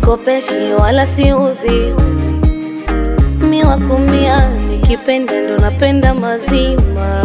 sikopeshi wala siuzi, mi wakumia, nikipenda ndo napenda mazima,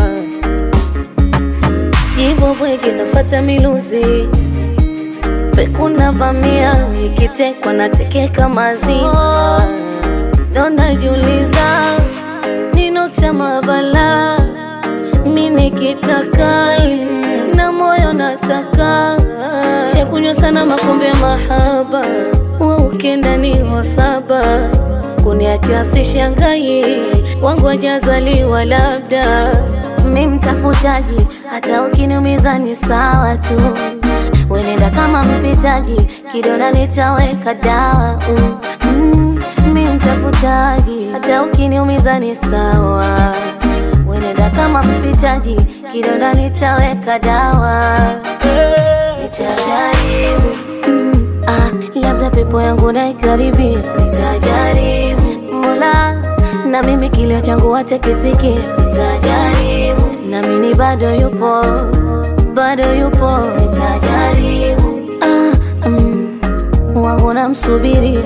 jibo bwege nafata miluzi pekuna vamia, nikitekwa natekeka mazima, ndo najiuliza ninotema bala mi nikitaka na moyo nataka shakunywa sana makombe ya mahaba wa ukenda ni wasaba kuniachia sishangai wangu wajazaliwa labda mi mtafutaji hata ukiniumiza ni sawa tu wenenda kama mpitaji kidona nitaweka dawa mm, mm, mi mtafutaji hata ukiniumiza ni sawa wenenda kama mpitaji kidonda nitaweka dawa nitajaribu mm, ah, labda pepo yangu naikaribia nitajaribu mola na mimi kilio changu wache kisiki nitajaribu na mimi bado yupo bado yupo nitajaribu ah, mm, wangu namsubiri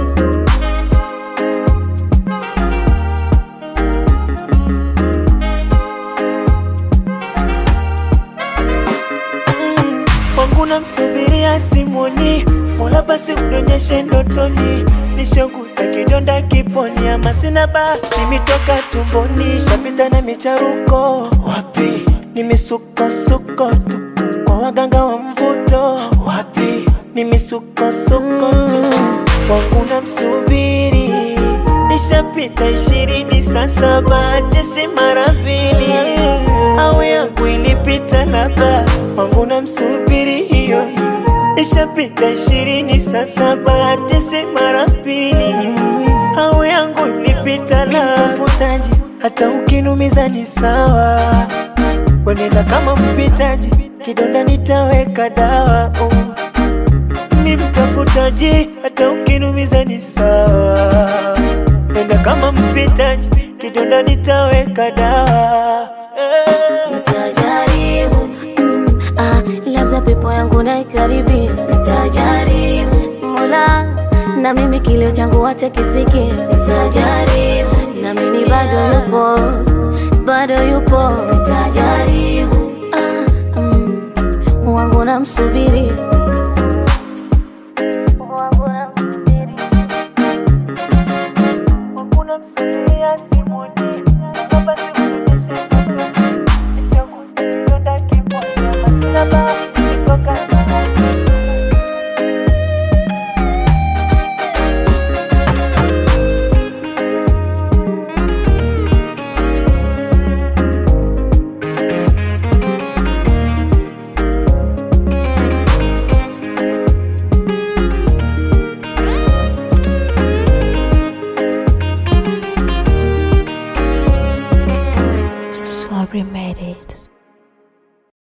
wangu namsubiria simoni, mola basi unionyeshe ndotoni, nishanguza kidonda kiponi, ama sina bahati mitoka tumboni, shapita na micharuko wapi, ni misukosuko tu kwa waganga wa mvuto wapi, ni misukosuko tu wangu namsubiri nishapita ishirini sasa, bahati si mara mbili, au yangu ilipita labda wangu namsubiri hiyo hiyo, nishapita ishirini sasa, bahati si mara mbili, au yangu ilipita labda mfutaji, hata ukinumiza ni sawa, wenenda kama mpitaji, kidonda nitaweka dawa oh. Ni mtafutaji, hata ukinumiza ni sawa, nenda kama mpitaji, kidonda nitaweka dawa eh. Nitajaribu mm, ah, labda pepo yangu naikaribia. Nitajaribu mola, na mimi kilio changu wache kisiki. Nitajaribu na mimi bado yupo, bado yupo. Nitajaribu ah, mm, wangu namsubiri